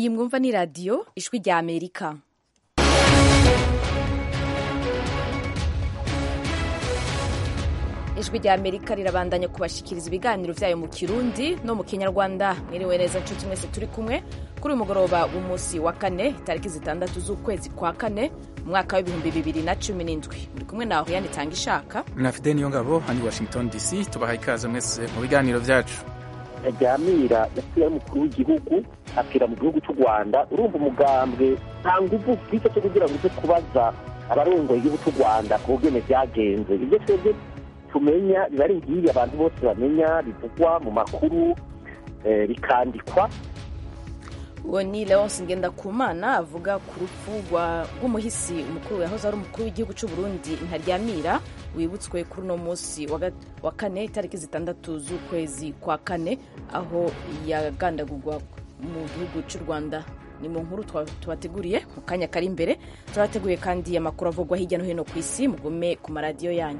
iyi mwumva ni radiyo ijwi rya amerika ijwi rya amerika rirabandanya kubashikiriza ibiganiro vyayo mu kirundi no mu kinyarwanda mwiriwe neza nshuti mwese turi kumwe kuri uyu mugoroba w'umunsi wa kane itariki zitandatu z'ukwezi kwa kane mu mwaka w'ibihumbi bibiri na cumi n'indwi muri kumwe naho yanitanga ishaka na fide niyo ngabo hani washington dc tubahaye ikaze mwese mu biganiro vyacu ryamira yasigaye umukuru w'igihugu apfira mu gihugu cy'u rwanda urumva umugambwe nta nguvu ufite cyo kugira ngo uze kubaza abarongoye igihugu cy'u rwanda ku bugene byagenze ibyo twebwe tumenya biba ari ngibi abantu bose bamenya bivugwa mu makuru bikandikwa uwo ni leonce ngendakumana avuga ku rupfu rw'umuhisi umukuru yahoze ari umukuru w'igihugu cy'u burundi ntaryamira wibutswe kuri uno munsi wa kane itariki zitandatu z'ukwezi kwa kane aho yagandagurwa mu gihugu cy'u rwanda ni mu nkuru tubateguriye mu kanya kari imbere turateguye kandi amakuru avugwa hirya no hino ku isi mugume ku maradiyo yanyu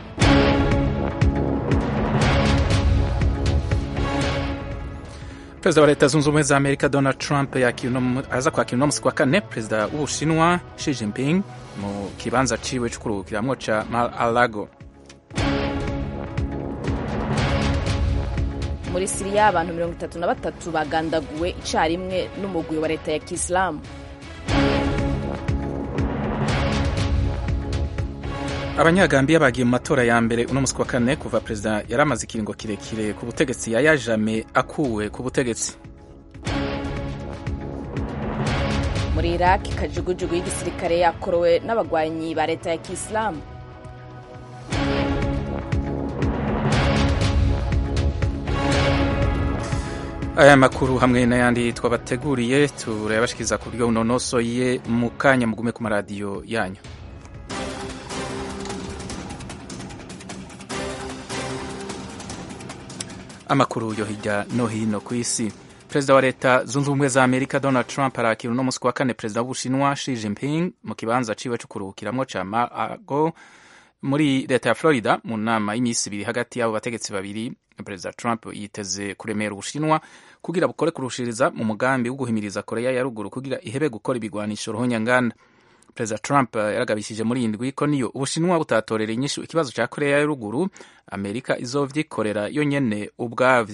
perezida wa leta zunze ubumwe za amerika donald trump aza kwakira uno musi kwa kane perezida w'ubushinwa Xi Jinping mu kibanza ciwe co kuruhukiramwo ca mar a lago muri siriya abantu mirongo itatu na batatu bagandaguwe icarimwe n'umugwi wa leta ya kisilamu abanyagambiya bagiye mu matora ya mbere uno musi wa kane kuva perezida yari amaze ikiringo kirekire ku butegetsi yaya jame akuwe ku butegetsi muri iraq kajugujugu y'igisirikare yakorowe n'abagwanyi ba leta ya kisilamu aya makuru hamwe n'ayandi twabateguriye turayabashikiriza ku buryo bunonosoye mu kanya mugume ku maradiyo yanyu amakuru yo hirya no hino ku isi perezida wa leta zunze ubumwe za amerika donald trump arakira uno musi wa kane perezida w'ubushinwa Xi Jinping mu kibanza ciwe co kuruhukiramwo ca mar-a-lago muri leta ya florida mu nama y'imisi ibiri hagati y'abo bategetsi babiri perezida trump yiteze kuremera ubushinwa kugira bukore kurushiriza mu mugambi wo guhimiriza korea ya ruguru kugira ihebe gukora ibigwanisho ruhonyanganda perezida trump yaragabishije muri iyi ndwi ko niyo ubushinwa butatorera inyishu ikibazo cya korea ya ruguru amerika izovyikorera yo nyene ubwavyo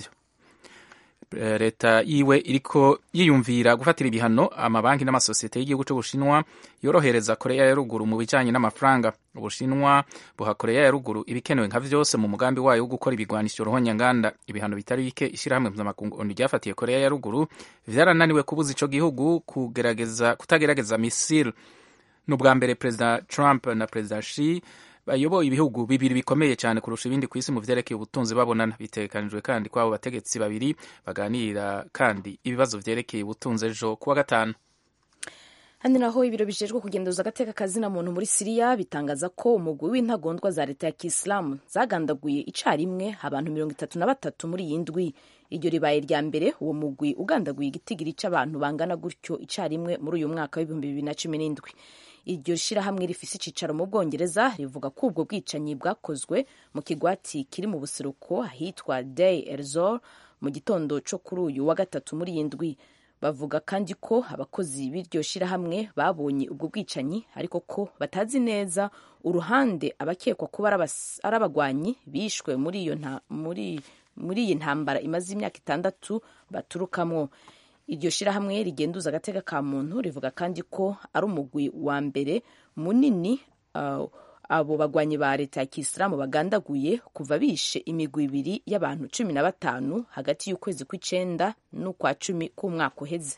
leta yiwe iriko yiyumvira gufatira ibihano amabanki n'amasosiyete y'igihugu c'ubushinwa yorohereza korea ya ruguru mu bijanye n'amafaranga ubushinwa buha korea ya ruguru ibikenewe nka vyose mu mugambi wayo wo gukora ibigwanisho ruhonyanganda ibihano bitari bike ishirahamwe mpuzamakungu ryafatiye korea ya ruguru vyarananiwe kubuza ico gihugu kugerageza kutagerageza misile ni ubwa mbere perezida trump na perezida shi bayoboye ibihugu bibiri bikomeye cyane kurusha ibindi ku isi mu vyerekeye ubutunzi babonana bitegekanijwe kandi ko abo bategetsi babiri baganirira kandi ibibazo vyerekeye ubutunzi ejo kuwa gatanu handi naho ibiro bijejwe kugenduza agateka kazina muntu muri siriya bitangaza ko umugwi w'intagondwa za leta ya kisilamu zagandaguye icarimwe abantu mirongo itatu na batatu muri iyi ndwi iryo ribaye rya mbere uwo mugwi ugandaguye igitigiri c'abantu bangana gutyo icarimwe muri uyu mwaka w'ibihumbi bibiri na cumi n'indwi iryo shirahamwe rifise icicaro mu bwongereza rivuga ko ubwo bwicanyi bwakozwe mu kigwati kiri mu buseruko ahitwa day erzor mu gitondo co kuri uyu wa gatatu muri iyi ndwi bavuga kandi ko abakozi b'iryo shirahamwe babonye ubwo bwicanyi ariko ko batazi neza uruhande abakekwa kuba ari abagwanyi bishwe muri iyo muri muri iyi ntambara imaze imyaka itandatu baturukamwo iryo shirahamwe rigenduza agateka ka muntu rivuga kandi ko ari umugwi wa mbere munini uh, abo bagwanyi ba leta ya kisilamu bagandaguye kuva bishe imigwi ibiri y'abantu cumi na batanu hagati y'ukwezi kw'icenda n'ukwa cumi k'umwaka uheze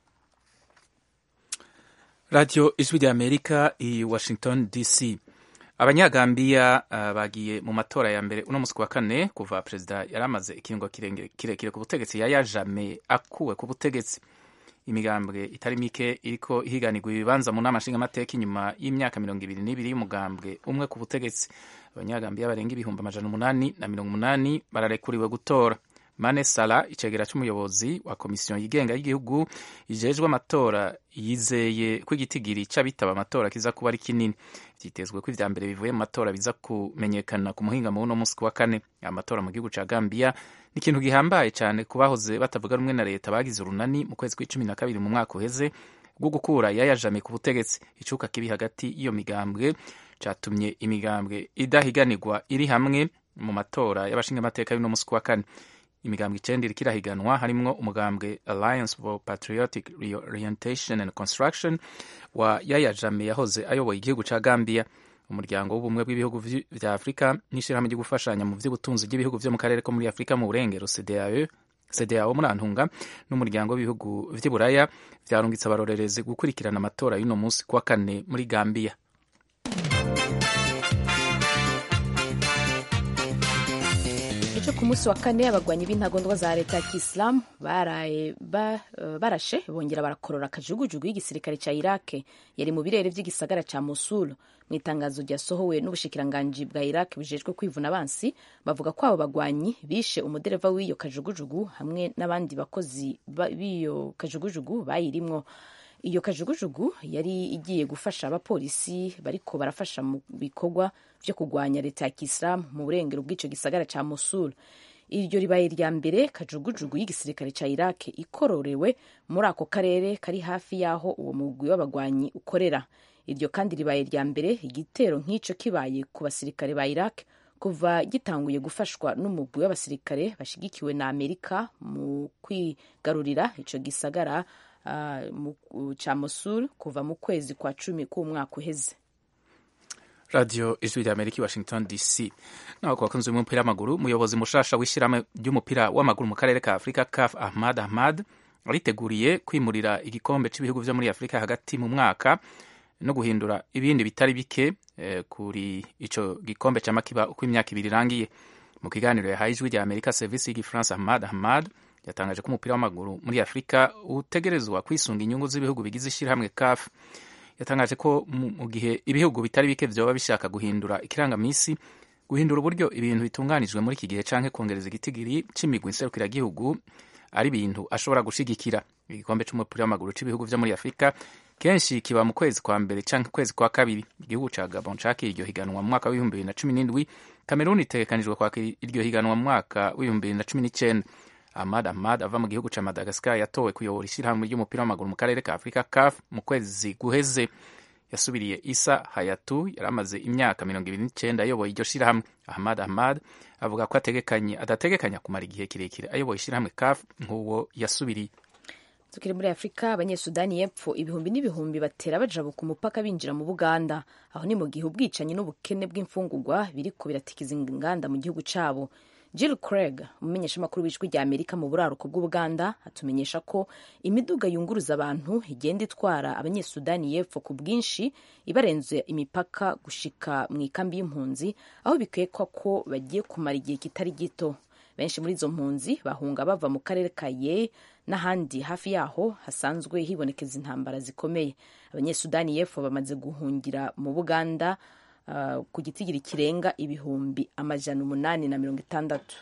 radiyo ijwi rya amerika i washington dc abanyagambiya uh, bagiye mu matora ya mbere uno musi wa kane kuva perezida yari amaze ikiringo kirekire ku butegetsi yaya jame akuwe ku butegetsi imigambwe itari mike iriko ihiganirwa ibibanza mu nama nshingamateka inyuma y'imyaka mirongo ibiri n'ibiri y'umugambwe umwe ku butegetsi abanyagambiya barenga ibihumbi amajana umunani na mirongo umunani bararekuriwe gutora mane sala icegera c'umuyobozi wa komisiyo yigenga y'igihugu ijejwe amatora yizeye ko igitigiri c'abitaba amatora kiza kuba ari kinini vyitezwe ko ivya mbere bivuye mu matora biza kumenyekana ku muhingamo w'uno musi wa kane amatora mu gihugu ca gambia ni ikintu gihambaye cane ku bahoze batavuga rumwe na leta bagize urunani mu kwezi kw'icumi na kabiri mu mwaka uheze bwo gukura yaya jame ku butegetsi icuka kibi hagati y'iyo migambwe catumye imigambwe idahiganirwa iri hamwe mu matora y'abashingamateka y'uno musi wa kane imigambwe icenda iriko irahiganwa harimwo umugambwe alliance for patriotic reorientation and construction wa yaya jame yahoze ayoboye igihugu ca gambia umuryango w'ubumwe bw'ibihugu vya afurika n'ishirahamwe ryo gufashanya mu vy'ubutunzi bw'ibihugu vyo mu karere ko muri afurika mu burengero cdao cdao muri antunga n'umuryango w'ibihugu vy'i buraya vyarungitse abarorerezi gukurikirana amatora y'uno musi kuwa kane muri gambia ejo ku munsi wa kane abagwanyi b'intagondwa za leta ya kisilamu baraye ba, uh, barashe bongera barakorora akajugujugu y'igisirikare ca iraq yari mu birere vy'igisagara ca mosul mu itangazo ryasohowe n'ubushikiranganji bwa iraq bujejwe kwivuna abansi bavuga ko abo bagwanyi bishe umudereva w'iyo kajugujugu hamwe n'abandi bakozi b'iyo kajugujugu bayirimwo iyo kajugujugu yari igiye gufasha abapolisi bariko barafasha mu bikorwa vyo kurwanya leta ya kisilamu mu burengero bw'ico gisagara ca mosul iryo ribaye rya mbere kajugujugu y'igisirikare ca iraq ikororewe muri ako karere kari hafi y'aho uwo mugwi w'abagwanyi ukorera iryo kandi ribaye rya mbere igitero nk'ico kibaye ku basirikare ba iraq kuva gitanguye gufashwa n'umugwi w'abasirikare bashigikiwe na amerika mu kwigarurira ico gisagara uh, ca mosul kuva mu kwezi kwa cumi k'umwaka uheze radio ijwi rya amerika washington dc naho ku bakunzi b'umupira w'amaguru umuyobozi mushasha w'ishyirahamwe ry'umupira w'amaguru mu karere ka afurika caf ahmad ahmad ariteguriye kwimurira igikombe cy'ibihugu vyo muri afurika hagati mu mwaka no guhindura ibindi bitari bike eh, kuri ico gikombe c'amakiba uko imyaka ibiri irangiye mu kiganiro yahaye ijwi rya amerika serivisi y'igifaransa ahmad ahmad yatangaje ko umupira w'amaguru muri afurika utegerezwa kwisunga inyungu z'ibihugu bigize ishyirahamwe caf yatangaje ko mu gihe ibihugu bitari bike vyoba bishaka guhindura ikirangamisi guhindura uburyo ibintu bitunganijwe muri iki gihe canke kongereza igitigiri c'imigwi nserukiragihugu ari ibintu ashobora gushigikira igikombe c'umupira w'amaguru c'ibihugu vyo muri afurika kenshi kiba mu kwezi kwa mbere canke kwezi kwa kabiri igihugu ca gabon cakira iryo higanwa mu mwaka w'ibihumbi bibiri na cumi n'indwi kameruni itegekanijwe kwakira iryo higanwa mu mwaka w'ibihumbi bibiri na cumi n'icenda ahmad ahmad ava mu gihugu ca madagascar yatowe kuyobora ishyirahamwe ry'umupira w'amaguru mu karere ka afurika caf mu kwezi guheze yasubiriye isa hayatu yari amaze imyaka mirongo ibiri n'icenda ayoboye iryo shirahamwe ahmad ahmad avuga ko ategekanye adategekanya kumara igihe kirekire ayoboye ishyirahamwe caf nk'uwo yasubiriye tukiri muri afurika abanyesudani y'epfo ibihumbi n'ibihumbi batera bajabuka umupaka binjira mu buganda aho ni mu gihe ubwicanyi n'ubukene bw'imfungurwa biriko biratikiza inganda mu gihugu cabo Jill Craig umumenyeshamakuru w'ijwi rya Amerika mu buraruko bw'Ubuganda atumenyesha ko imiduga yunguruza abantu igenda itwara abanyesudani y'epfo ku bwinshi ibarenze imipaka gushika mu ikambi y'impunzi aho bikekwa ko bagiye kumara igihe kitari gito benshi muri izo mpunzi bahunga bava mu karere ka Ye n'ahandi hafi yaho hasanzwe hibonekeza intambara zikomeye abanyesudani y'epfo bamaze guhungira mu Buganda Uh, ku gitigiri kirenga ibihumbi amajana umunani na mirongo itandatu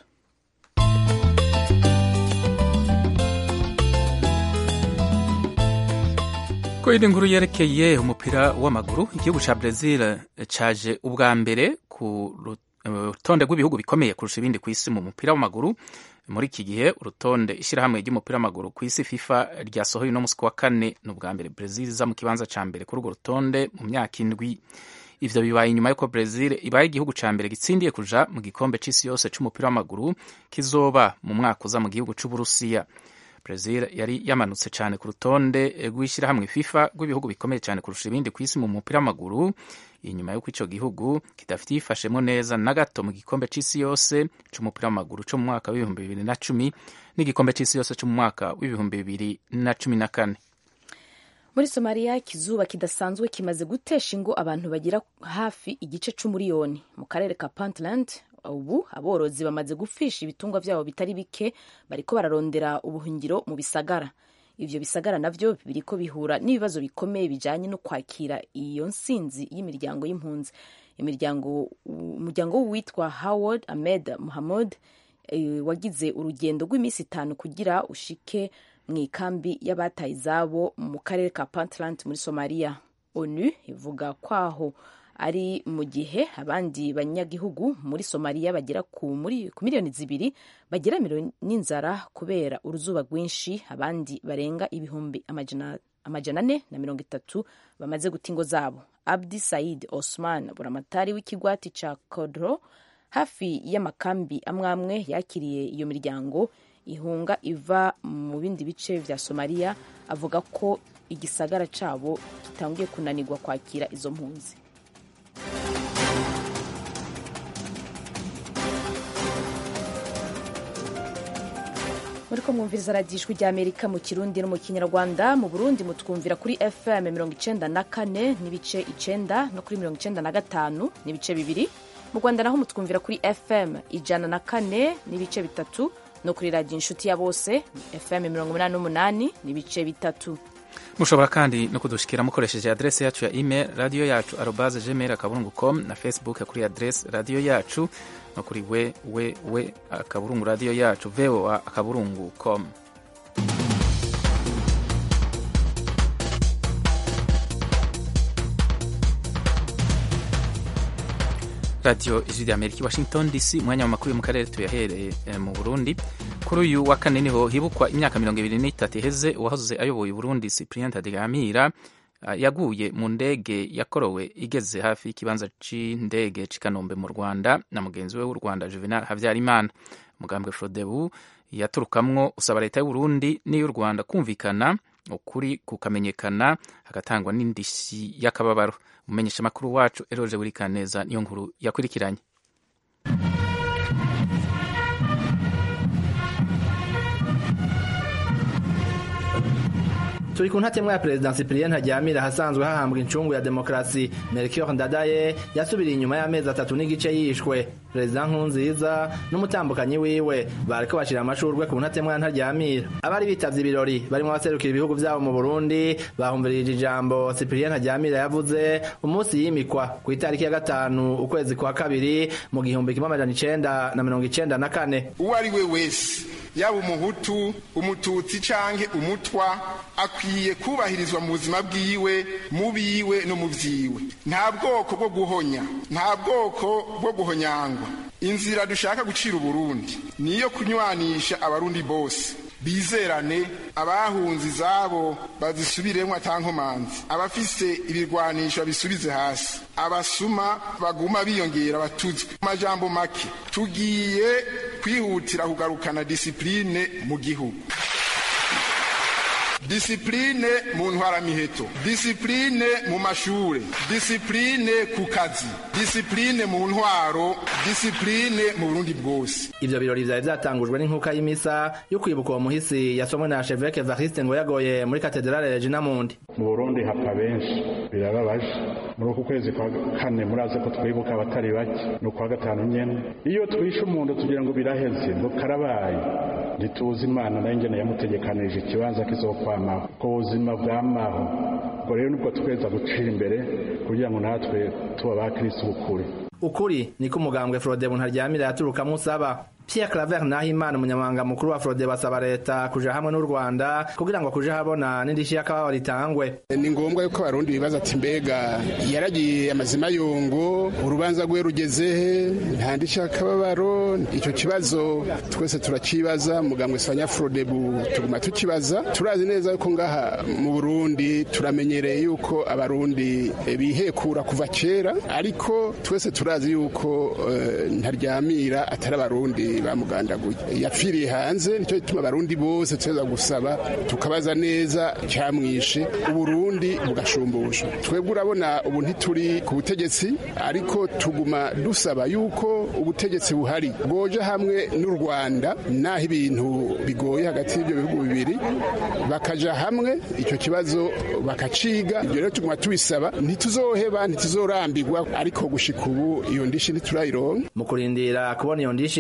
ko iri nkuru yerekeye umupira w'amaguru igihugu ca Brazil caje ubwa mbere ku rutonde rw'ibihugu bikomeye kurusha ibindi ku isi mu mupira w'amaguru muri iki gihe urutonde ishyirahamwe ry'umupira w'amaguru ku isi FIFA ryasohoye uno musi wa kane ni ubwa mbere Brazil iza mu kibanza ca mbere kuri urwo rutonde mu myaka indwi ivyo bibaye inyuma yuko Brazil ibaye igihugu ca mbere gitsindiye kuja mu gikombe c'isi yose c'umupira w'amaguru kizoba mu mwaka uza mu gihugu c'Uburusiya Brazil yari yamanutse cyane ku rutonde rw'ishyirahamwe FIFA rw'ibihugu bikomeye cyane kurusha ibindi ku isi mu mupira w'amaguru inyuma y'uko ico gihugu kidafite yifashemo neza na gato mu gikombe c'isi yose c'umupira w'amaguru co mu mwaka w'ibihumbi bibiri na cumi n'igikombe c'isi yose co mu mwaka w'ibihumbi bibiri na cumi na kane muri somaliya ikizuba kidasanzwe kimaze gutesha ingo abantu bagira hafi igice c'umuriyoni mu karere ka puntland ubu aborozi bamaze gufisha ibitungwa vyabo bitari bike bariko bararondera ubuhungiro mu bisagara ivyo bisagara navyo biriko bihura n'ibibazo bikomeye bijanye no kwakira iyo nsinzi y'imiryango y'impunzi imiryango umuryango witwa howard ahmed muhammad wagize urugendo rw'iminsi itanu kugira ushike mu ikambi y'abataye izabo mu karere ka puntland muri somaliya onu ivuga kwaho ari mu gihe abandi banyagihugu muri somaliya bagera ku miliyoni zibiri bagira n'inzara kubera uruzuba rwinshi abandi barenga ibihumbi amajana ane na mirongo itatu bamaze guta ingo zabo abdi said osman buramatari w'ikigwati ca kodro hafi y'amakambi amwe amwe yakiriye iyo miryango ihunga iva mu bindi bice vya somaliya avuga ko igisagara cabo gitanguye kunanirwa kwakira izo mpunzi muriko mwumviriza radiyo ijwi rya amerika mu kirundi no mu kinyarwanda mu burundi mutwumvira kuri fm mirongo icenda na kane n'ibice icenda no kuri mirongo icenda na gatanu n'ibice bibiri mu rwanda naho mutwumvira kuri fm ijana na kane n'ibice bitatu no kuri radiyo inshuti ya bose fm mirongo umunani n'umunani n'ibice bitatu mushobora kandi no kudushikira mukoresheje adrese yacu ya email radiyo yacu arobaze gmail akaburungu com na facebook kuri adrese radiyo yacu no kuri we we we akaburungu radiyo yacu voa akaburungu com radiyo ijwi rya amerika washington dc umwanya w'amakuru yo mu karere tuyahereye mu burundi kuri uyu wa kane niho hibukwa imyaka mirongo ibiri n'itatu iheze uwahoze ayoboye uburundi cyprien tadegamira yaguye mu ndege yakorowe igeze hafi y'ikibanza c'indege c'i kanombe mu rwanda na mugenzi we w'u rwanda juvenal habyarimana umugambwe frodebu yaturukamwo usaba leta y'uburundi n'iy'u rwanda kumvikana ukuri kukamenyekana hagatangwa n'indishyi y'akababaro umumenyeshamakuru wacu eroje burikaneza niyo nkuru yakurikiranye turi ku ntatemwa ya perezida cyprien ntaryamira ahasanzwe hahambwa incungu ya demokarasi melchior ndadaye yasubiriye inyuma y'amezi atatu n'igice yishwe perezida nkunziza n'umutambukanyi wiwe bariko bashira amashurwe ku ntatemwa ya ntaryamira abari bitavye ibirori barimo abaserukira ibihugu vyabo mu burundi bahumvirije ijambo cyprien ntaryamira yavuze umunsi yimikwa ku itariki ya gatanu ukwezi kwa kabiri mu gihumbi kimwe amajana icenda na mirongo icenda na kane uwo ari we wese yaba umuhutu umututsi canke umutwa akwiye kubahirizwa mu buzima bwiwe mu biwe no mu vyiwe nta bwoko bwo guhonya nta bwoko bwo guhonyangwa inzira dushaka gucira uburundi niyo kunywanisha abarundi bose bizerane abahunze izabo bazisubiremwo atankomanzi abafise ibirwanisho babisubize hasi abasuma baguma biyongera batuzwe amajambo make tugiye kwihutira kugarukana disipurine mu gihugu disipurine mu ntwaramiheto disipurine mu mashure disipurine ku kazi disipurine mu ntwaro disipurine mu burundi bwose ivyo birori vyari vyatangujwe n'inkuka y'imisa yo kwibuka uwo muhisi yasomwe na cheveke variste ngo yagoye muri katedrale regina mundi mu burundi hapfa benshi birababaje muri uku kwezi kwa kane murazi ko twibuka abatari bake ni ukwa gatanu nyene iyo twishe umuntu tugira ngo biraheze ngo karabaye ntituzi imana nayo ngene yamutegekanirije ikibanza kizokwamaho ku buzima bwamaho ubwo rero nibwo tweza gucira imbere kugira ngo natwe tuba ba kristo bukuri ukuri niko umugambwe frodebu ntaryamira yaturukamwo usaba Pierre Claver Nahimana umunyamabanga mukuru wa Frode basaba leta kuja hamwe n'u Rwanda kugira ngo kuja habona n'indishi y'akababaro ritangwe ni ngombwa yuko abarundi bibaza ati mbega yaragiye amazima yongo urubanza rwe rugezehe nta ndishi y'akababaro icyo kibazo twese turakibaza mugambwe sanya Frodebu tuguma tukibaza turazi neza yuko ngaha mu Burundi turamenyereye yuko abarundi bihekura kuva kera ariko twese turazi yuko uh, ntaryamira atari abarundi bamugandaguye yapfiriye hanze nicyo gituma abarundi bose tuza gusaba tukabaza neza cyamwishe uburundi bugashumbusha twebwe urabona ubu ntituri ku butegetsi ariko tuguma dusaba yuko ubutegetsi buhari bwoja hamwe n'u rwanda naho ibintu bigoye hagati y'ibyo bihugu bibiri bakaja hamwe icyo kibazo bakaciga ibyo rero tuguma tubisaba ntituzoheba ntituzorambirwa ariko gushika ubu iyo ndishi ntiturayironka mu kurindira kubona iyo ndishi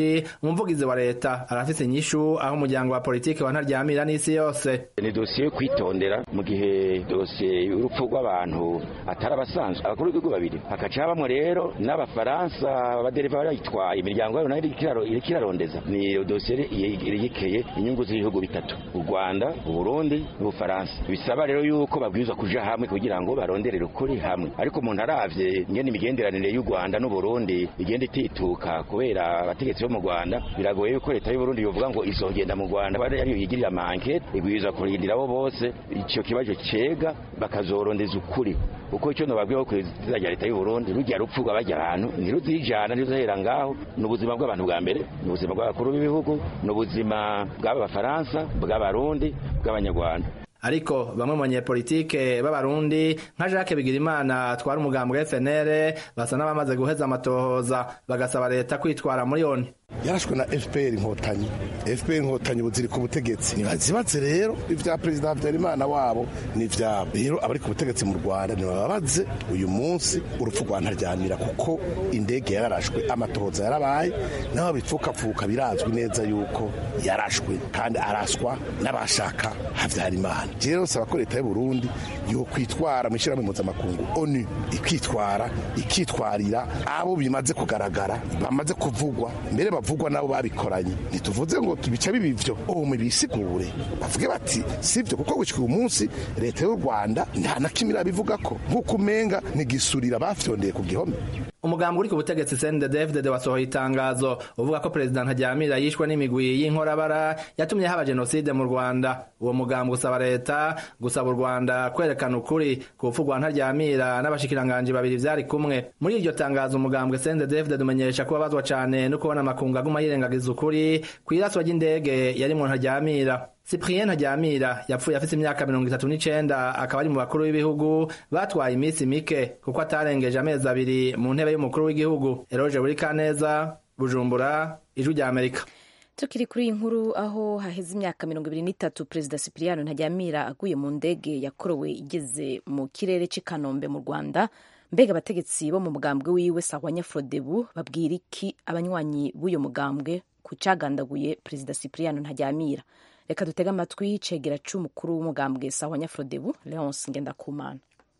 umuvugizi wa leta arafise inyishu aho umuryango wa politiki wa ntaryamira n'isi yose ni dosiye yo kwitondera mu gihe dosiye y'urupfu rw'abantu atari abasanzwe abakuru b'ibihugu babiri hakaca habamwo rero n'abafaransa abadereva barayitwaye imiryango yabo nayo iriko irarondeza ni dosiye yerekeye inyungu z'ibihugu bitatu u rwanda uburundi n'ubufaransa bisaba rero yuko babwirizwa kuja hamwe kugira ngo baronderere ukuri hamwe ariko umuntu aravye ngene imigenderanire y'u rwanda n'uburundi igenda itituka kubera abategetsi bo mu rwanda biragoye yuko leta y'uburundi yovuga ngo izogenda mu rwanda ariyo yigirira amankete ibwirizwa kurindira abo bose ico kibazo cega bakazorondeza ukuri kuko icyo nobabwiyeho ku izina rya leta y'uburundi rujya rupfu rw'abajya ahantu ntiruzijana ntiruzahera ngaho ni ubuzima bw'abantu bwa mbere ni ubuzima bw'abakuru b'ibihugu ni ubuzima bw'aba bafaransa bw'abarundi bw'abanyarwanda ariko bamwe mu banyepolitike b'abarundi nka Jacques Bigirimana twari umugambi wa FNL basa n'abamaze guheza amatohoza bagasaba leta kwitwara muri yoni yarashwe na fpr inkotanyi fpr inkotanyi ubu ziri ku butegetsi ntibazibaze rero ibya perezida habyarimana wabo ni ibyabo rero abari ku butegetsi mu rwanda ntibababaze uyu munsi urupfu rwa ntaryamira kuko indege yararashwe amatohoza yarabaye naho bipfukapfuka birazwi neza yuko yarashwe kandi araswa n'abashaka habyarimana rero saba ko leta y'uburundi yo kwitwara mu ishyirahamwe mpuzamakungu onu ikitwara ikitwarira abo bimaze kugaragara bamaze kuvugwa mbere bavugwa nabo babikoranye ntituvuze ngo bica biba ivyo ubu bisigure bavuge bati sivyo kuko gushika uyu munsi leta y'u rwanda nta na kimwe irabivuga ko nk'uko umenga ntigisurira bafyondeye ku gihome umugambi uri ku butegetsi CNDD-FDD wasohoye itangazo uvuga ko perezida Ntaryamira yishwe n'imigwi y'inkorabara yatumye haba jenoside mu Rwanda uwo mugambi usaba leta gusaba u Rwanda kwerekana ukuri ku rupfu rwa Ntaryamira n'abashikiranganji babiri vyari kumwe muri iryo tangazo umugambi CNDD-FDD umenyesha ko babazwa cane no kubona amakungu aguma yirengagiza ukuri kw'iraswa ry'indege yarimwo Ntaryamira Cyprien Ntaryamira yapfuye afite imyaka mirongo itatu n'icenda akaba ari mu bakuru b'ibihugu batwaye iminsi mike kuko atarengeje amezi abiri mu ntebe y'umukuru w'igihugu Eroge Burikaneza Bujumbura Ijwi rya Amerika tukiri kuri iyi nkuru aho haheze imyaka mirongo ibiri n'itatu perezida Cyprien Ntaryamira aguye mu ndege yakorowe igeze mu kirere cy'i Kanombe mu Rwanda mbega abategetsi bo mu mugambwe wiwe Sahwanya Frodebu babwira iki abanywanyi b'uyo mugambwe ku cagandaguye perezida Cyprien Ntaryamira reka dutege amatwi cegera c'umukuru w'umugambwe Sahwanya Frodebu Leonce Ngendakumana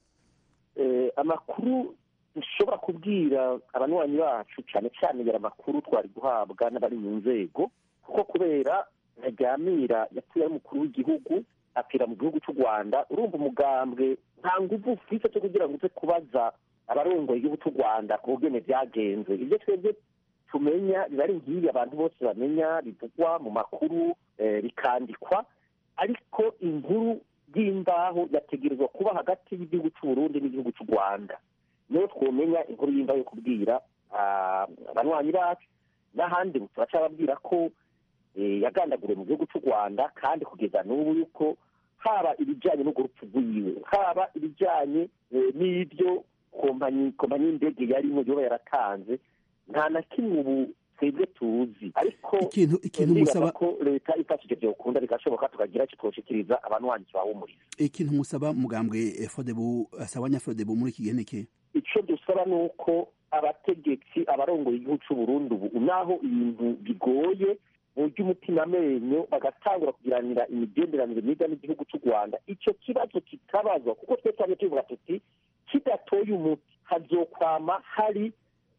amakuru dushobora kubwira abanywanyi bacu cyane cyane yari amakuru twari guhabwa n'abari mu nzego kuko kubera ntaryamira yapfuye ari umukuru w'igihugu apfira mu gihugu cy'u rwanda urumva umugambwe nta nguvu ufite cyo kugira ngo uze kubaza abarongoye igihugu cy'u rwanda ku bugene byagenze ibyo twebwe tumenya biba ari ngibi abantu bose bamenya bivugwa mu makuru bikandikwa ariko inkuru y'imbaho yategerezwa kuba hagati y'igihugu cy'uburundi n'igihugu cy'u rwanda niyo twomenya inkuru y'imbaho yo kubwira abanywanyi bacu n'ahandi turacababwira ko yagandaguriwe mu gihugu cy'u rwanda kandi kugeza n'ubu yuko haba ibijyanye n'urwo rupfu rwiwe haba ibijyanye n'ibyo kompanyi y'indege yarimo yoba yaratanze nta na kimwe ubu twebwe tuzi ariko ikintu ikintu musaba ko leta ifashije byokunda bigashoboka tukagira icyo twoshikiriza abanywanyi tubahumuriza ikintu musaba mugambwe Frodebu Sahwanya Frodebu muri iki gihe niki icyo dusaba ni uko abategetsi abarongoye igihugu cy'u Burundi ubu naho ibintu bigoye mu by'umutima amenyo bagatangura kugiranira imigenderanire myiza n'igihugu cy'u rwanda icyo kibazo kikabazwa kuko twe twari tuvuga tuti kidatoye umuti hazokwama hari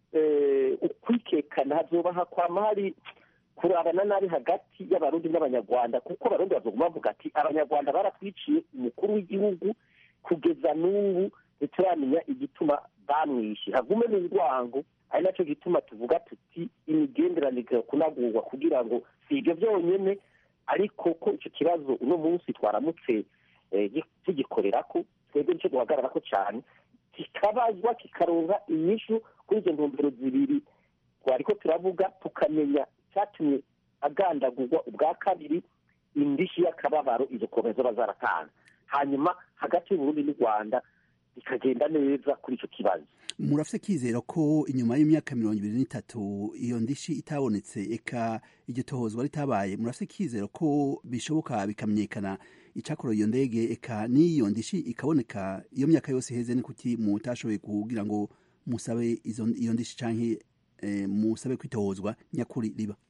ukwikekana hazoba hakwama hari kurabana nabi hagati y'abarundi n'abanyarwanda kuko abarundi bazoguma bavuga ati abanyarwanda baratwiciye umukuru w'igihugu kugeza n'ubu ntituramenya igituma bamwishe hagume n'urwango ari nacyo gituma tuvuga tuti imigenderanire kunagurwa kugira ngo si ibyo byonyine ariko ko icyo kibazo uno munsi twaramutse tugikorera ko twebwe nicyo duhagarara ko cyane kikabazwa kikaronka inyishu kuri izo ntumbero zibiri twariko turavuga tukamenya icyatumye agandagurwa ubwa kabiri indishi y'akababaro izo komeza bazaratanga hanyuma hagati y'uburundi n'u rwanda bikagenda neza kuri icyo kibazo murafite kizera ko inyuma y'imyaka mirongo ibiri n'itatu iyo ndishi itabonetse eka iryo tohozwa ritabaye murafite kizera ko bishoboka bikamenyekana icyakora iyo ndege eka n'iyo ndishi ikaboneka iyo myaka yose iheze ni kuki mutashoboye kugira ngo musabe iyo ndishi cyangwa musabe kwitohozwa nyakuri riba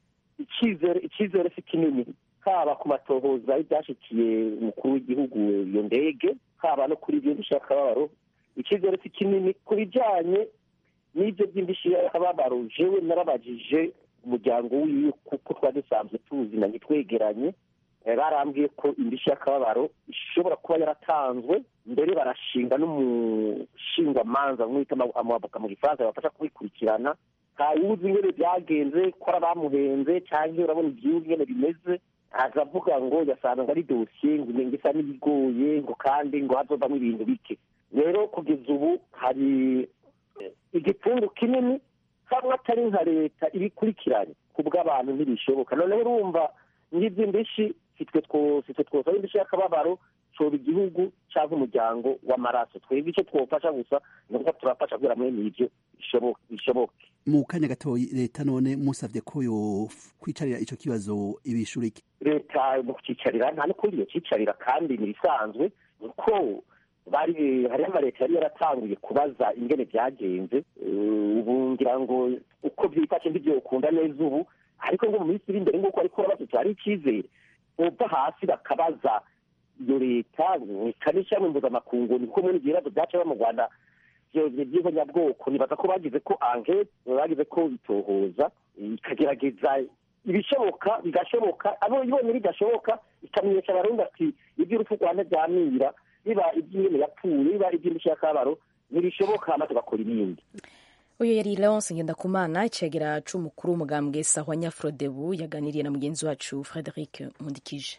icyizere icyizere si kinini haba ku matohoza y'ibyashyikiye umukuru w'igihugu iyo ndege haba no kuri ibyo by'akababaro icyizere si kinini ku bijyanye n'ibyo by'indishyi y'akababaro jewe narabajije umuryango wiwe kuko twari dusanzwe tuzi na twegeranye barambwiye ko indishyi y'akababaro ishobora kuba yaratanzwe mbere barashinga n'umushingwamanza mwita amavoka mu gifaransa babafasha kubikurikirana ntawuzi ingene byagenze ko ari abamuhenze cyangwa urabona igihugu ingene bimeze azavuga ngo yasanga ari dosiye ngo isa n'ibigoye ngo kandi ngo hazovamo ibintu bike rero kugeza ubu hari igipfungu kinini hamwe atari nka leta ibikurikiranye ku bw'abantu ntibishoboka noneho urumva nk'iby'indishyi sitwe twose twosaba indishyi y'akababaro coba igihugu cyangwa umuryango w'amaraso twebwe icyo twofasha gusa ni uko turafasha kugira mwene ibyo bishoboke mu kanya gatoya leta none musabye ko yo kwicarira icyo kibazo ibishura iki leta mu kucicarira nta n'ukundi yocicarira kandi ni ibisanzwe kuko bari hariho amaleta yari yaratanguye kubaza ingene byagenze ubu ngira ngo uko byifashe ntibyokunda neza ubu ariko ngo mu minsi iri imbere nk'uko ariko babatutse hari icyizere bova hasi bakabaza iyo leta ikanishyira mpuzamakungu ni kumwe n'ibibazo byaca mu rwanda by'ihonyabwoko nibaza ko bagize ko ankete bagize ko itohoza ikagerageza ibishoboka bigashoboka abo ibonye bidashoboka ikamenyesha abarundi ati iby'urupfu rwanda ryamira biba iby'ingene yapfuye biba iby'indishyi y'akabaro ntibishoboka hama tugakora ibindi uyu yari leonce ngendakumana icegera c'umukuru w'umugambwe sahwa nyafrodebu yaganiriye na mugenzi wacu frederic nkundikije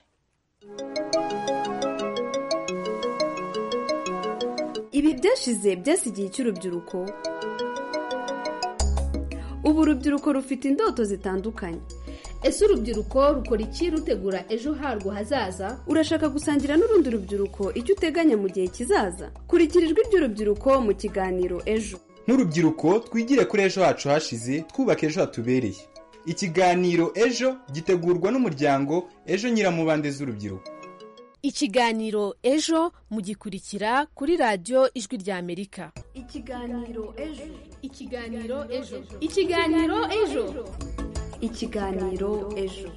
ibi byashize byasigiye cy'urubyiruko ubu urubyiruko rufite indoto zitandukanye ese urubyiruko rukora iki rutegura ejo harwo hazaza urashaka gusangira n'urundi rubyiruko icyo uteganya mu gihe kizaza kurikira ijwi ry'urubyiruko mu kiganiro ejo nk'urubyiruko twigire kuri ejo hacu hashize twubaka ejo hatubereye ikiganiro ejo gitegurwa n'umuryango ejo nyiramubande z'urubyiruko ikiganiro ejo mugikurikira kuri radiyo ijwi ry'amerika ikiganiro ejo ikiganiro ejo ikiganiro ejo ikiganiro ejo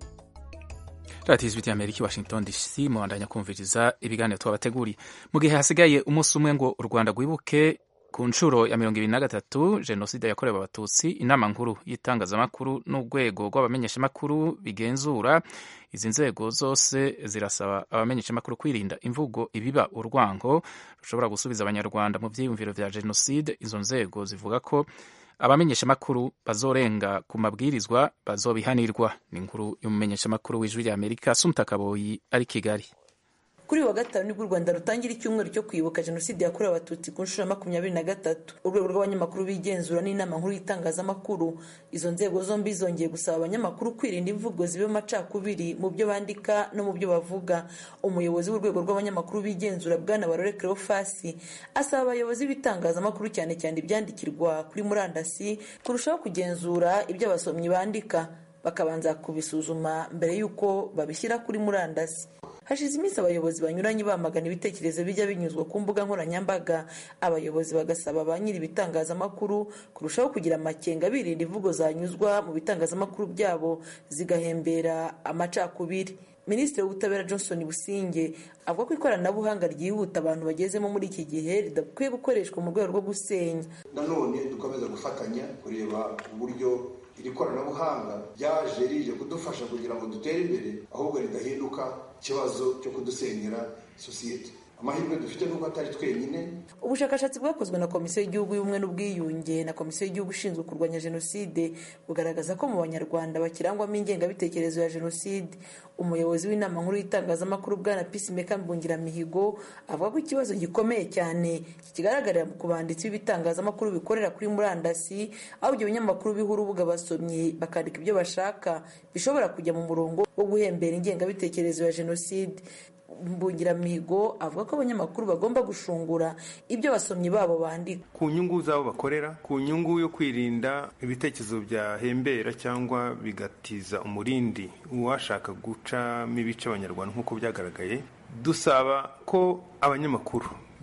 radiyo ijwi ry'amerika i washington dc mubandanya kumviriza ibiganiro twabateguriye mu gihe hasigaye umunsi umwe ngo u rwanda rwibuke ku nshuro ya mirongo ibiri na gatatu jenoside yakorewe abatutsi inama nkuru y'itangazamakuru n'urwego rw'abamenyeshamakuru bigenzura izi nzego zose zirasaba abamenyeshamakuru kwirinda imvugo ibiba urwango rushobora gusubiza abanyarwanda mu byiyumviro vya jenoside izo nzego zivuga ko abamenyeshamakuru bazorenga ku mabwirizwa bazobihanirwa ni inkuru y'umumenyeshamakuru w'ijwi rya amerika sumta kaboyi ari kigali kuri wa gatanu nibwo u rwanda rutangira icyumweru cyo kwibuka jenoside yakorewe abatutsi ku nshuro ya makumyabiri na gatatu urwego rw'abanyamakuru bigenzura n'inama nkuru y'itangazamakuru izo nzego zombi zongeye gusaba abanyamakuru kwirinda imvugo zibe amacakubiri mu byo bandika no mu byo bavuga umuyobozi w'urwego rw'abanyamakuru bigenzura bwana barore cleofasi asaba abayobozi b'itangazamakuru cyane cyane ibyandikirwa kuri murandasi kurushaho kugenzura ibyo abasomyi bandika bakabanza kubisuzuma mbere y'uko babishyira kuri murandasi hashize iminsi abayobozi banyuranye bamagana ibitekerezo bijya binyuzwa ku mbuga nkoranyambaga abayobozi bagasaba ba nyiri ibitangazamakuru kurushaho kugira amakenga birinda imvugo zanyuzwa mu bitangazamakuru byabo zigahembera amacakubiri minisitiri w'ubutabera johnson businge avuga ko ikoranabuhanga ryihuta abantu bagezemo muri iki gihe ridakwiye gukoreshwa mu rwego rwo gusenya nanone dukomeza gufatanya kureba uburyo iri koranabuhanga ryaje rije kudufasha kugira ngo dutere imbere ahubwo ridahinduka ikibazo cyo kudusenyera sosiyete amahirwe dufite nuko atari twenyine ubushakashatsi bwakozwe na komisiyo y'igihugu y'ubumwe n'ubwiyunge na komisiyo y'igihugu ishinzwe kurwanya jenoside bugaragaza ko mu banyarwanda bakirangwamo ingengabitekerezo ya jenoside umuyobozi w'inama nkuru y'itangazamakuru bwana peacemaker mbungiramihigo avuga ko ikibazo gikomeye cyane kigaragarira mu kubanditsi b'ibitangazamakuru bikorera kuri murandasi aho ibyo binyamakuru biha urubuga basomyi bakandika ibyo bashaka bishobora kujya mu murongo wo guhembera ingengabitekerezo ya jenoside mbungiramihigo avuga ko abanyamakuru bagomba gushungura ibyo abasomyi babo bandika ku nyungu z'abo bakorera ku nyungu yo kwirinda ibitekerezo byahembera cyangwa bigatiza umurindi uwashaka gucamo ibice abanyarwanda nk'uko byagaragaye dusaba ko abanyamakuru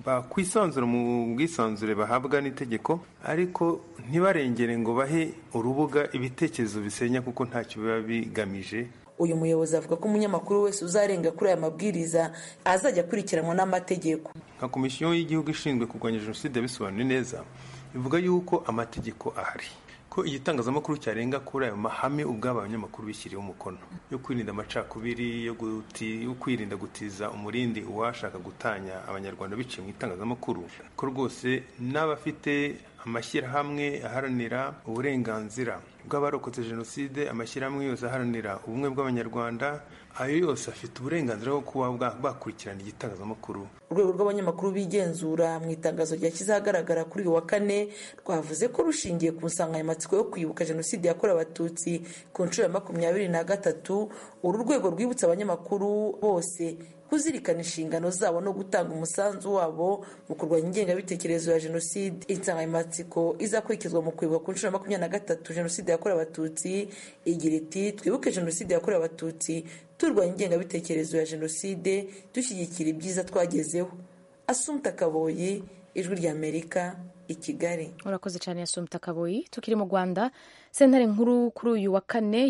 bakwisanzura mu bwisanzure bahabwa n'itegeko ariko ntibarengere ngo bahe urubuga ibitekerezo bisenya kuko ntacyo biba bigamije uyu muyobozi avuga ko umunyamakuru wese uzarenga kuri aya mabwiriza azajya akurikiranwa n'amategeko nka komisiyo y'igihugu ishinzwe kurwanya jenoside bisobanuye neza bivuga yuko amategeko ahari ko igitangazamakuru cyarenga kuri ayo mahame ubwabo abanyamakuru bishyiriyeho umukono yo kwirinda amacakubiri yo kwirinda gutiza umurindi uwashaka gutanya abanyarwanda biciye mu itangazamakuru ko rwose n'abafite amashyirahamwe aharanira uburenganzira bw'abarokotse jenoside amashyirahamwe yose aharanira ubumwe bw'abanyarwanda ayo yose afite uburenganzira bwo kuba bakurikirana igitangazamakuru urwego rw'abanyamakuru bigenzura mu itangazo ryashyize ahagaragara kuri uyu wa kane rwavuze ko rushingiye ku nsanganyamatsiko yo kwibuka jenoside yakorewe abatutsi ku nshuro ya makumyabiri na gatatu uru rwego rwibutsa abanyamakuru bose kuzirikana inshingano zabo no gutanga umusanzu wabo mu kurwanya ingengabitekerezo ya jenoside insanganyamatsiko izakurikizwa mu kwibuka ku nshuro ya makumyabiri na gatatu jenoside yakorewe abatutsi igira iti twibuke jenoside yakorewe abatutsi turwanya ingengabitekerezo ya jenoside dushyigikira ibyiza twagezeho asumta kaboyi ijwi ry'amerika i kigali urakoze cyane asumta kaboyi tukiri mu rwanda sentare nkuru kuri uyu wa kane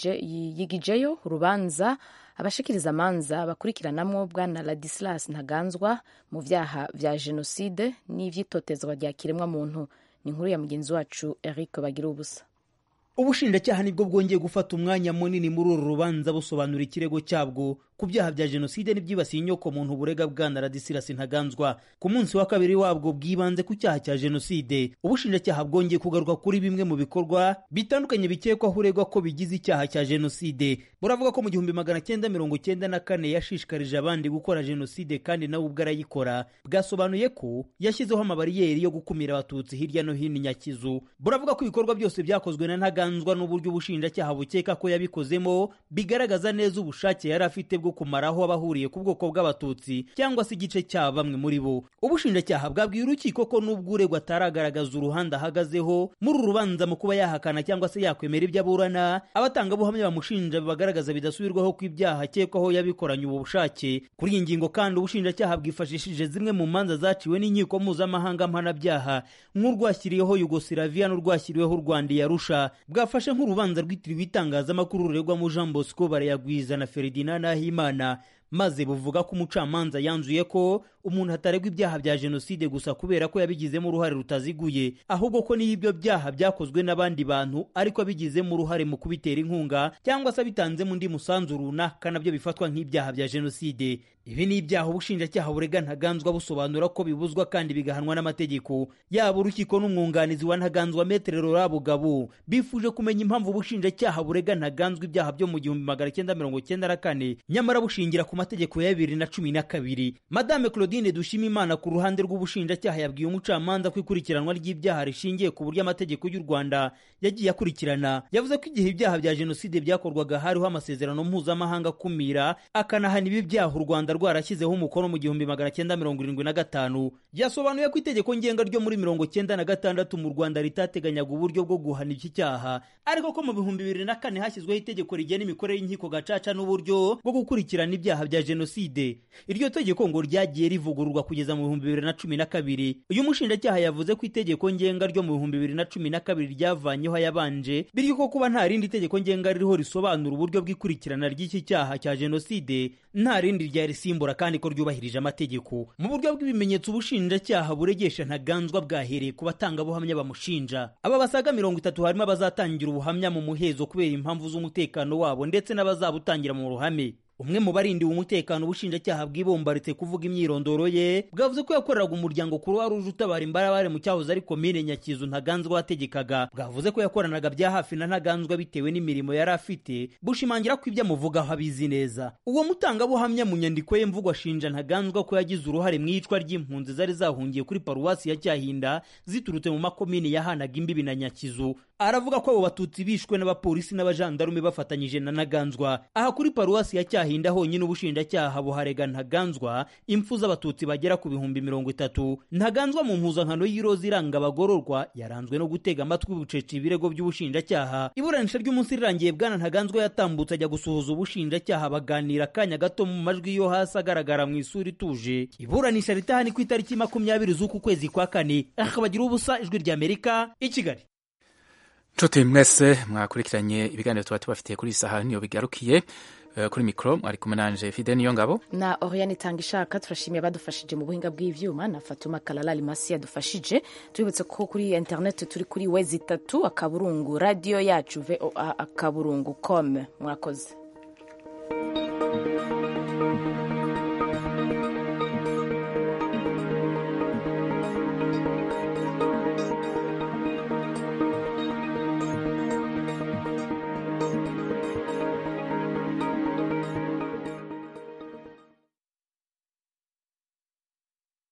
yigijeyo urubanza abashikiriza amanza bakurikiranamo bwana ladislas ntaganzwa mu byaha bya jenoside n'ibyitotezwa rya kiremwamuntu ni inkuru ya mugenzi wacu eric bagira ubusa ubushinjacyaha nibwo bwongeye gufata umwanya munini muri uru rubanza busobanura ikirego cyabwo ku byaha bya jenoside n'ibyibasiye inyoko muntu burega bwana radisirasi ntaganzwa ku munsi wa kabiri wabwo bwibanze ku cyaha cya jenoside ubushinjacyaha bwongeye kugaruka kuri bimwe mu bikorwa bitandukanye bikekwaho uregwa ko bigize icyaha cya jenoside buravuga ko mu gihumbi magana cyenda mirongo cyenda na kane yashishikarije abandi gukora jenoside kandi nawe ubwo arayikora bwasobanuye ko yashyizeho amabariyeri yo gukumira abatutsi hirya no hino nyakizu buravuga ko ibikorwa byose byakozwe na ntaganzwa n'uburyo ubushinjacyaha bukeka ko yabikozemo bigaragaza neza ubushake yari afite bwo kumaraho abahuriye ku bwoko bw'abatutsi cyangwa se igice cya bamwe muri bo ubushinjacyaha bwabwiye urukiko ko n'ubwo uregwa ataragaragaza uruhande ahagazeho muri uru rubanza mu kuba yahakana cyangwa se yakwemera ibyo aburana abatangabuhamya bamushinja bagaragaza bidasubirwaho ko ibyaha akekwaho yabikoranye ubu bushake kuri iyi ngingo kandi ubushinjacyaha bwifashishije zimwe mu manza zaciwe n'inkiko mpuzamahanga mpanabyaha nk'urwashyiriyeho yugosilaviya n'urwashyiriweho u rwanda yarusha bwafashe nk'urubanza rwitiriwe itangazamakuru ruregwamo jean bosco barayagwiza na feridina nahimana maze buvuga ko umucamanza yanzuye ko umuntu ataregwa ibyaha bya jenoside gusa kubera ko yabigizemo uruhare rutaziguye ahubwo ko niyo ibyo byaha byakozwe n'abandi bantu ariko abigizemo uruhare mu kubitera inkunga cyangwa se abitanzemo undi musanzu runaka nabyo bifatwa nk'ibyaha bya jenoside ibi ni ibyaha ubushinjacyaha burega ntaganzwa busobanura ko bibuzwa kandi bigahanwa n'amategeko yaba urukiko n'umwunganizi wa ntaganzwa metere rora bugabo bifuje kumenya impamvu ubushinjacyaha burega ntaganzwa ibyaha byo mu gihumbi magana cyenda mirongo cyenda na kane nyamara bushingira ku mategeko ya bibiri na cumi na kabiri madame claudine dushimimana ku ruhande rw'ubushinjacyaha yabwiye umucamanza ko ikurikiranwa ry'ibyaha rishingiye ku buryo amategeko y'u rwanda yagiye akurikirana yavuze ko igihe ibyaha bya jenoside byakorwaga hariho amasezerano mpuzamahanga akumira akanahana ibi byaha u rwanda rwarashyizeho umukono mu gihumbi magana cyenda mirongo irindwi na gatanu yasobanuye ko itegeko ngenga ryo muri mirongo cyenda na gatandatu mu rwanda ritateganyaga uburyo bwo guhana iki cyaha ariko ko mu bihumbi bibiri na kane hashyizweho itegeko rigena imikorere y'inkiko gacaca n'uburyo bwo gukurikirana ibyaha bya jenoside iryo tegeko ngo ryagiye rivugururwa kugeza mu bihumbi bibiri na cumi na kabiri uyu mushinjacyaha yavuze ko itegeko ngenga ryo mu bihumbi bibiri na cumi na kabiri ryavanyeho ayabanje bityo ko kuba nta rindi tegeko ngenga ririho risobanura uburyo bw'ikurikirana ry'iki cyaha cya jenoside nta rindi ryarisimbura kandi ko ryubahirije amategeko mu buryo bw'ibimenyetso ubushinjacyaha buregesha ntaganzwa bwahereye ku batangabuhamya bamushinja aba basaga mirongo itatu harimo abazatangira ubuhamya mu muhezo kubera impamvu z'umutekano wabo ndetse n'abazabutangira mu ruhame umwe mu barindiwe umutekano ubushinjacyaha bwibombaritse kuvuga imyirondoro ye bwavuze ko yakoreraga umuryango kuruwa ruje utabara imbarabare mu cyahoze ari komine nyakizu ntaganzwa wategekaga bwavuze ko yakoranaga bya hafi na ntaganzwa bitewe n'imirimo yari afite bushimangira ko ibyo amuvugaho abizi neza uwo mutangabuhamya mu nyandiko ye mvugo ashinja ntaganzwa ko yagize uruhare mu iyicwa ry'impunzi zari zahungiye kuri paruwasi ya cyahinda ziturutse mu makomine yahanaga imbibi na nyakizu aravuga ko abo batutsi bishwe n'abapolisi n'abajandarume bafatanyije na ntaganzwa aha kuri paruwasi ya cyahinda gahinda honyine ubushinjacyaha buharega ntaganzwa impfu z'abatutsi bagera ku bihumbi mirongo itatu ntaganzwa mu mpuzankano y'iroza iranga abagororwa yaranzwe no gutega amatwi bucece ibirego by'ubushinjacyaha iburanisha ry'umunsi rirangiye bwana ntaganzwa yatambutse ajya gusuhuza ubushinjacyaha baganira akanya gato mu majwi yo hasi agaragara mu isura ituje iburanisha ritahani ku itariki makumyabiri z'uku kwezi kwa kane akabagira ubusa ijwi ry'amerika i kigali nshuti mwese mwakurikiranye ibiganiro tuba tubafitiye kuri iyi saha niyo bigarukiye Eh, kuri mikoro mwari kumwe nanje fide niyo ngabo na oriane itanga ishaka turashimiye abadufashije mu buhinga bw'ivyuma na fatuma kalala limasi yadufashije tubibutse ko kuri internet turi kuri wezi itatu akaburungu radiyo yacu voa akaburungu com mwakoze